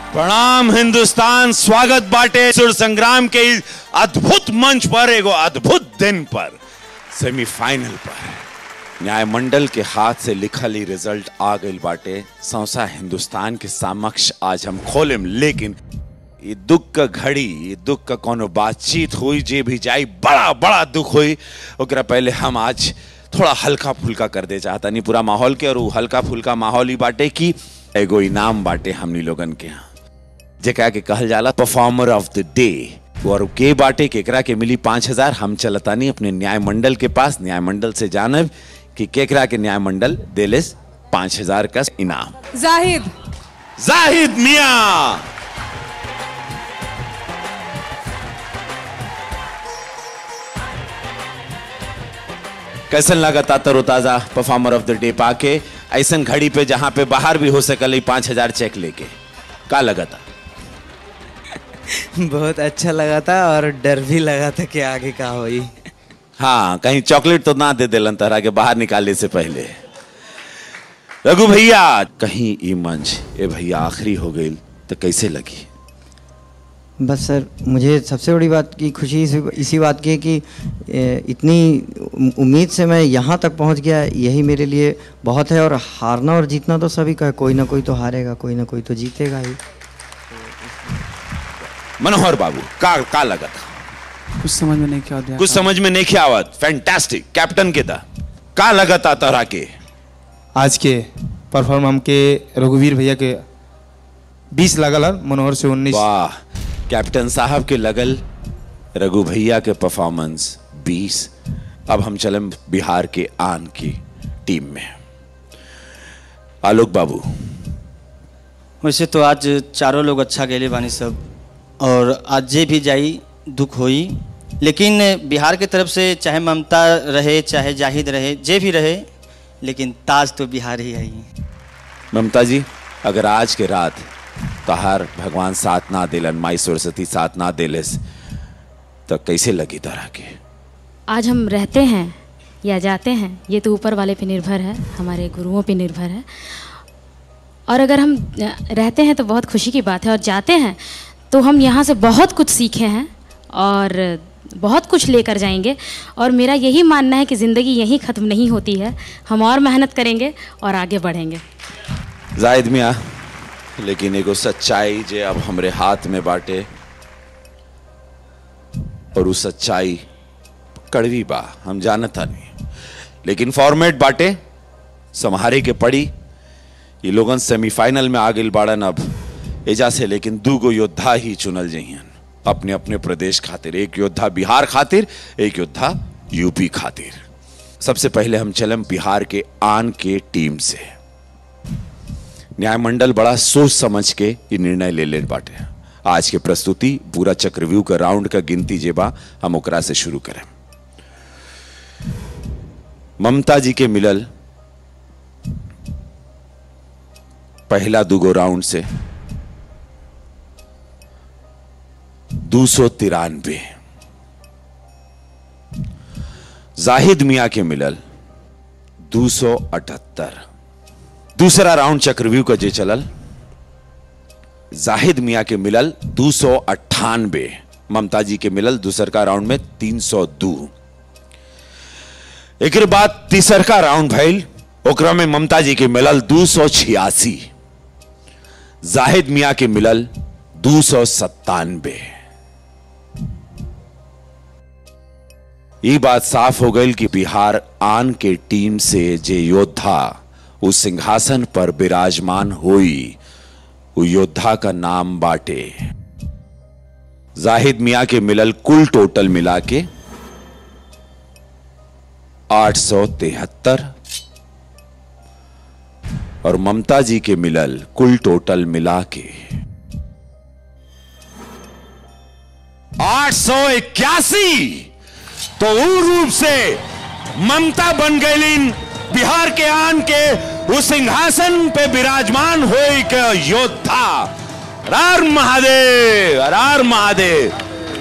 प्रणाम हिंदुस्तान स्वागत बाटे सुर संग्राम के इस अद्भुत मंच पर एगो अद्भुत दिन पर सेमीफाइनल पर न्यायमंडल के हाथ से लिखल ही रिजल्ट आ गई बाटे सौसा हिंदुस्तान के समक्ष आज हम खोलेम लेकिन ये दुख का घड़ी ये दुख का कोनो बातचीत हुई जे भी जाई बड़ा बड़ा दुख हुई ओकरा पहले हम आज थोड़ा हल्का फुल्का कर दे चाहता नहीं पूरा माहौल के और उ हल्का फुल्का माहौल ही बाटे की एगो इनाम बाटे हमनी लोगन के यहाँ जेकरा के कहल जाला परफॉर्मर ऑफ द डे और के बाटे केकरा के मिली पांच हजार हम चलतानी अपने न्याय मंडल के पास न्याय मंडल से जानब कि केकरा के न्याय मंडल देलेस पांच हजार का इनाम जाहिद जाहिद मियां कैसन लगा तरोताजा परफॉर्मर ऑफ द डे पाके ऐसन घड़ी पे जहां पे बाहर भी हो सकल पांच हजार चेक लेके का लगा था बहुत अच्छा लगा था और डर भी लगा था कि आगे का होई हाँ कहीं चॉकलेट तो ना दे दिलन तरह के बाहर निकालने से पहले रघु भैया कहीं ई मंच ए भैया आखिरी हो गई तो कैसे लगी बस सर मुझे सबसे बड़ी बात की खुशी इसी, इसी बात की है कि ए, इतनी उम्मीद से मैं यहाँ तक पहुँच गया यही मेरे लिए बहुत है और हारना और जीतना तो सभी का है कोई ना कोई तो हारेगा कोई ना कोई तो जीतेगा ही मनोहर बाबू का का लगा था कुछ समझ में नहीं क्या दिया कुछ समझ में नहीं किया आवत फैंटास्टिक कैप्टन के था का लगा था तरह के आज के परफॉर्म हमके रघुवीर भैया के 20 लगल है मनोहर से 19 वाह कैप्टन साहब के लगल रघु भैया के परफॉर्मेंस 20 अब हम चलम बिहार के आन की टीम में आलोक बाबू वैसे तो आज चारों लोग अच्छा गेले बानी सब और आज जे भी जाई दुख होई लेकिन बिहार के तरफ से चाहे ममता रहे चाहे जाहिद रहे जे भी रहे लेकिन ताज तो बिहार ही है ही ममता जी अगर आज के रात तहार भगवान साथ ना दिलन माई सरस्वती साथ ना दिलस तो कैसे लगी तरह के आज हम रहते हैं या जाते हैं ये तो ऊपर वाले पे निर्भर है हमारे गुरुओं पे निर्भर है और अगर हम अ, रहते हैं तो बहुत खुशी की बात है और जाते हैं तो हम यहाँ से बहुत कुछ सीखे हैं और बहुत कुछ लेकर जाएंगे और मेरा यही मानना है कि ज़िंदगी यहीं ख़त्म नहीं होती है हम और मेहनत करेंगे और आगे बढ़ेंगे जाहिद मियाँ लेकिन एगो सच्चाई जे अब हमरे हाथ में बाटे और उस सच्चाई कड़वी बा हम जानता नहीं लेकिन फॉर्मेट बाटे संहारे के पड़ी ये लोगन सेमीफाइनल में आ गई बाड़न अब एजा से लेकिन दूगो योद्धा ही चुनल जइहन अपने अपने प्रदेश खातिर एक योद्धा बिहार खातिर एक योद्धा यूपी खातिर सबसे पहले हम चलम बिहार के आन के टीम से न्यायमंडल बड़ा सोच समझ के ये निर्णय ले ले बाटे आज के प्रस्तुति पूरा चक्रव्यूह का राउंड का गिनती जेबा हम ओकरा से शुरू करें ममता जी के मिलल पहला दुगो राउंड से दो सौ तिरानवे जाहिद मिया के मिलल दो सौ अठहत्तर दूसरा राउंड चक्रव्यूह का जे चलल जाहिद मिया के मिलल दो सौ अट्ठानबे ममता जी के मिलल दूसर का राउंड में तीन सौ दू एक बाद तीसर का राउंड भइल ओकरा में ममता जी के मिलल दो सौ छियासी जाहिद मिया के मिलल दो सौ सत्तानबे ये बात साफ हो गई कि बिहार आन के टीम से जे योद्धा उस सिंहासन पर विराजमान हुई वो योद्धा का नाम बाटे जाहिद मिया के मिलल कुल टोटल मिला के आठ सौ तिहत्तर और ममता जी के मिलल कुल टोटल मिला के आठ सौ इक्यासी तो ऊ रूप से ममता बन गई बिहार के आन के उस सिंहासन पे विराजमान हो के योद्धा रार महादेव रार महादेव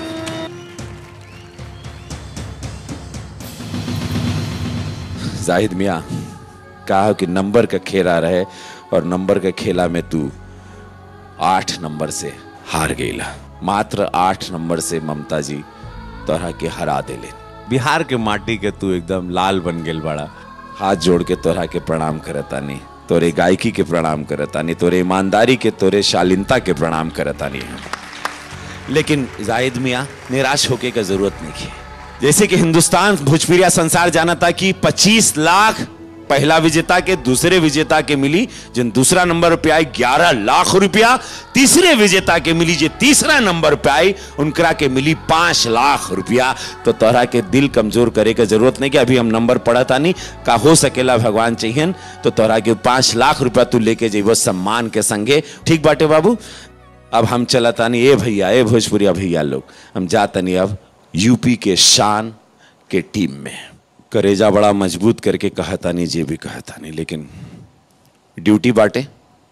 जाहिद मिया कहा कि नंबर का खेला रहे और नंबर के खेला में तू आठ नंबर से हार गईला मात्र आठ नंबर से ममता जी तोहरा के हरा देले बिहार के माटी के तू एकदम लाल बन गेल बड़ा हाथ जोड़ के तोहरा के प्रणाम करतानी तोरे गायकी के प्रणाम करतानी तोरे ईमानदारी के तोरे शालीनता के प्रणाम करतानी हम लेकिन जाहिद मियाँ निराश होके का जरूरत नहीं है जैसे कि हिंदुस्तान भोजपुरिया संसार जाना था कि 25 लाख पहला विजेता के दूसरे विजेता के मिली जिन दूसरा नंबर पे आई 11 लाख रुपया तीसरे विजेता के मिली जो तीसरा नंबर पे आई उनकरा के मिली पांच लाख रुपया तो तोहरा के दिल कमजोर करे के जरूरत नहीं कि अभी हम नंबर पढ़ता नहीं का हो सकेला भगवान चाहिए तो तोहरा के पांच लाख रुपया तू लेके जेबो सम्मान के संगे ठीक बाटे बाबू अब हम चलतानी ए भैया ए भोजपुरिया भैया लोग हम जातनी अब यूपी के शान के टीम में करेजा बड़ा मजबूत करके कहतानी जे भी कहतानी लेकिन ड्यूटी बाटे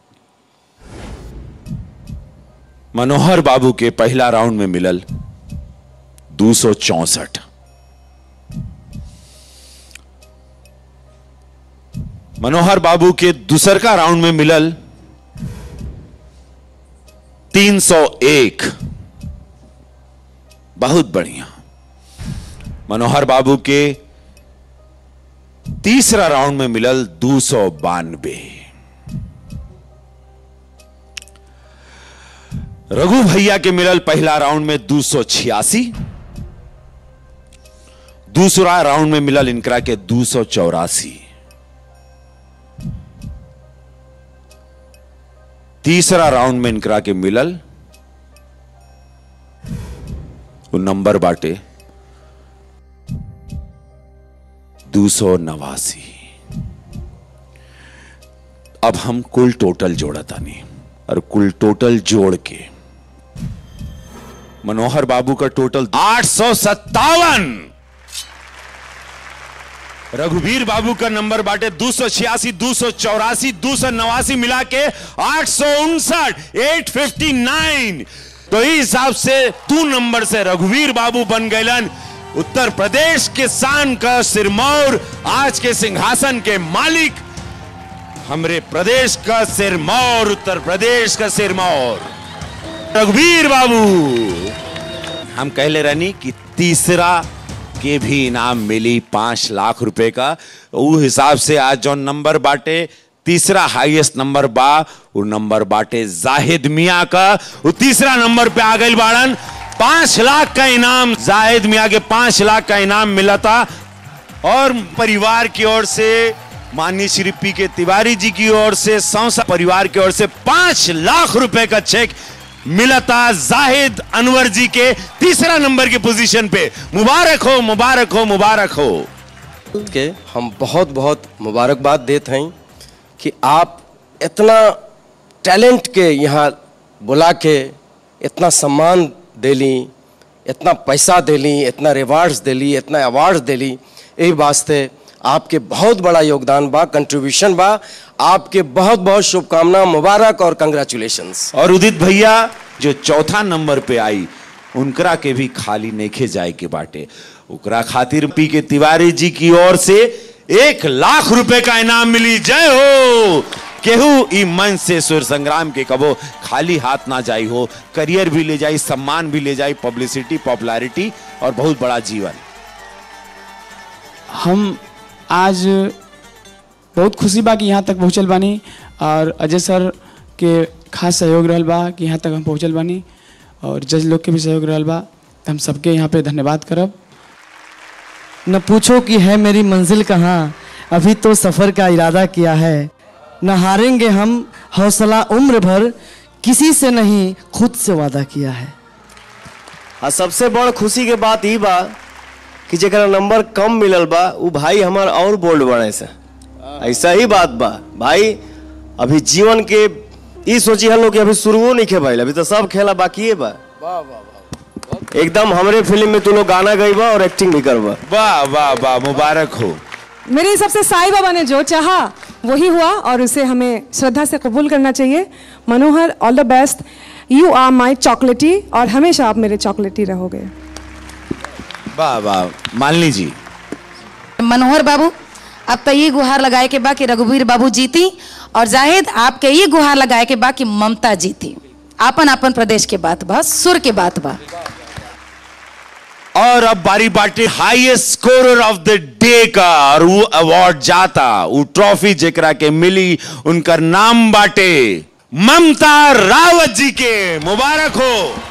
मनोहर बाबू के पहला राउंड में मिलल दो सौ चौसठ मनोहर बाबू के दूसर का राउंड में मिलल 301 बहुत बढ़िया मनोहर बाबू के तीसरा राउंड में मिलल दो सौ बानवे रघु भैया के मिलल पहला राउंड में दो सौ छियासी दूसरा राउंड में मिलल इनकरा के दो सौ चौरासी तीसरा राउंड में इनकरा के मिलल वो नंबर बाटे दो सौ नवासी अब हम कुल टोटल जोड़तानी और कुल टोटल जोड़ के मनोहर बाबू का टोटल आठ सौ सत्तावन रघुवीर बाबू का नंबर बांटे दो सौ छियासी दो सौ चौरासी दो सौ नवासी मिला के आठ सौ उनसठ एट फिफ्टी नाइन तो इस हिसाब से तू नंबर से रघुवीर बाबू बन गए उत्तर प्रदेश के शान का सिरमौर आज के सिंहासन के मालिक हमरे प्रदेश का सिरमौर उत्तर प्रदेश का सिरमौर रघुवीर बाबू हम कहले रहनी कि तीसरा के भी इनाम मिली पांच लाख रुपए का वो हिसाब से आज जो नंबर बाटे तीसरा हाईएस्ट नंबर बा वो नंबर बाटे जाहिद मिया का वो तीसरा नंबर पे आ गई बाड़न पांच लाख का इनाम जाहिद मिया के पांच लाख का इनाम मिला था और परिवार की ओर से माननीय श्री पी के तिवारी जी की ओर से सौसा परिवार की ओर से पांच लाख रुपए का चेक मिला था जाहिद अनवर जी के तीसरा नंबर की पोजीशन पे मुबारक हो मुबारक हो मुबारक हो के हम बहुत बहुत मुबारकबाद देते हैं कि आप इतना टैलेंट के यहाँ बुला के इतना सम्मान देली इतना पैसा देली इतना रिवार्ड्स देली इतना अवार्ड्स देली यही वास्ते आपके बहुत बड़ा योगदान बा कंट्रीब्यूशन बा आपके बहुत बहुत शुभकामना मुबारक और कंग्रेचुलेशंस और उदित भैया जो चौथा नंबर पे आई उनकरा के भी खाली नहीं जाए के बाटे उकरा खातिर पी के तिवारी जी की ओर से एक लाख रुपए का इनाम मिली जय हो केहू ई मंच से सुर संग्राम के कबो खाली हाथ ना जाई हो करियर भी ले जाई सम्मान भी ले जाई पब्लिसिटी पॉपुलैरिटी और बहुत बड़ा जीवन हम आज बहुत खुशी बा कि यहाँ तक पहुँचल बानी और अजय सर के खास सहयोग रहल बा कि यहाँ तक हम पहुँचल बानी और जज लोग के भी सहयोग रहल बा तो हम सबके यहाँ पे धन्यवाद करब न पूछो कि है मेरी मंजिल कहाँ अभी तो सफ़र का इरादा किया है न हारेंगे हम हौसला उम्र भर किसी से नहीं खुद से वादा किया है आ सबसे बड़ खुशी के बात ई बा कि जरा नंबर कम मिलल बा उ भाई हमार और बोल्ड बने से ऐसा ही बात बा भाई अभी जीवन के ई सोची हम लोग कि अभी शुरुओ नहीं खे भाई अभी तो सब खेला बाकी है बा एकदम हमरे फिल्म में तू लोग गाना गईबा और एक्टिंग भी करबा वाह वाह वाह मुबारक हो मेरे हिसाब से साईं बाबा ने जो चाहा वही हुआ और उसे हमें श्रद्धा से कबूल करना चाहिए Manohar all the best you are my chocolatey और हमेशा आप मेरे चॉकलेटी रहोगे वाह वाह मालिनी जी मनोहर बाबू अब तो ये गुहार लगाए के बा कि रघुवीर बाबू जीती और जाहिद आपके ये गुहार लगाए के बा कि ममता जीती आपन आपन प्रदेश के बात बा सुर के बात बा और अब बारी बाटे highest scorer of the day का और वो अवार्ड जाता वो ट्रॉफी जेकरा के मिली उनकर नाम बाटे ममता रावत जी के मुबारक हो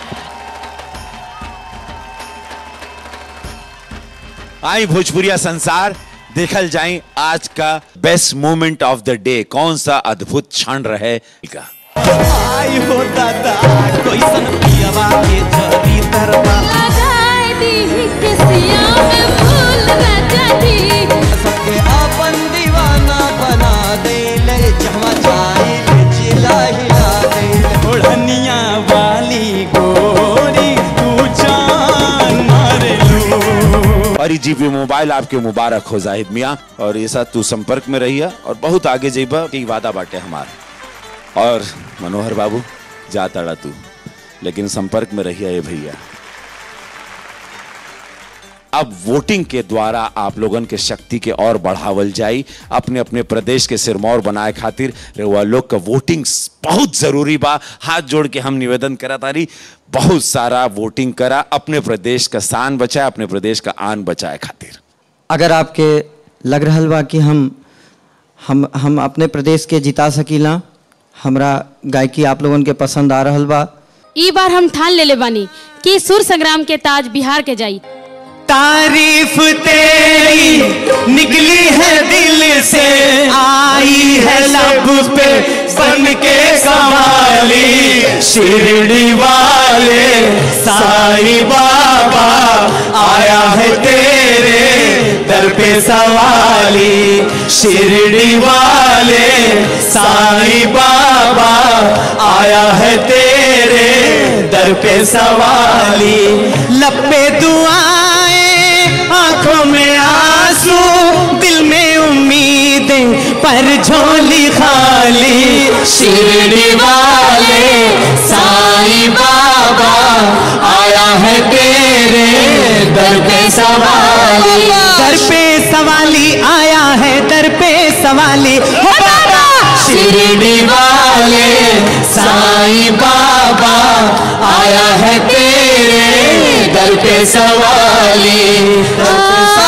आई भोजपुरिया संसार देखल जाए आज का best moment of the day कौन सा अद्भुत क्षण रहे का आई हो दादा कैसन पियवा के जरी तरवा सबके आपन दीवाना बना दे ले जहवा जाए ले चिल्ला हिला दे ले ओढ़निया वाली गोरी तू जान मारे लू और ई जीपी मोबाइल आपके मुबारक हो जाहिद मियाँ और ये साथ तू संपर्क में रहिया और बहुत आगे जेबा की वादा बाटे हमार और मनोहर बाबू जा तड़ा तू लेकिन संपर्क में रहिया ये भैया अब वोटिंग के द्वारा आप लोगन के शक्ति के और बढ़ावल जाई अपने अपने प्रदेश के सिरमौर बनाए खातिर रउआ लोग का वोटिंग बहुत जरूरी बा हाथ जोड़ के हम निवेदन करा तारी बहुत सारा वोटिंग करा अपने प्रदेश का शान बचाए अपने प्रदेश का आन बचाए खातिर अगर आपके लग रहल बा कि हम हम हम अपने प्रदेश के जिता सकीला हमरा गायकी आप लोगन के पसंद आ रहल बा ई बार हम ठान लेले बानी कि सुर संग्राम के ताज बिहार के जाई तारीफ तेरी निकली है दिल से आई है लब पे बन के कमाली शिरडी वाले साईं बाबा आया है तेरे दर पे सवाली शिरडी वाले साईं बाबा आया है तेरे दर पे सवाली लपे दुआएं आंखों में आंसू दिल में उम्मीदें पर झोली खाली शिरडी वाले साईं बाबा आया है तेरे दर पे सवाली दर पे सवाली आया है दर पे सवाली हो बाबा शिरडी वाले साईं बाबा आया है तेरे दर पे सवाली दर पे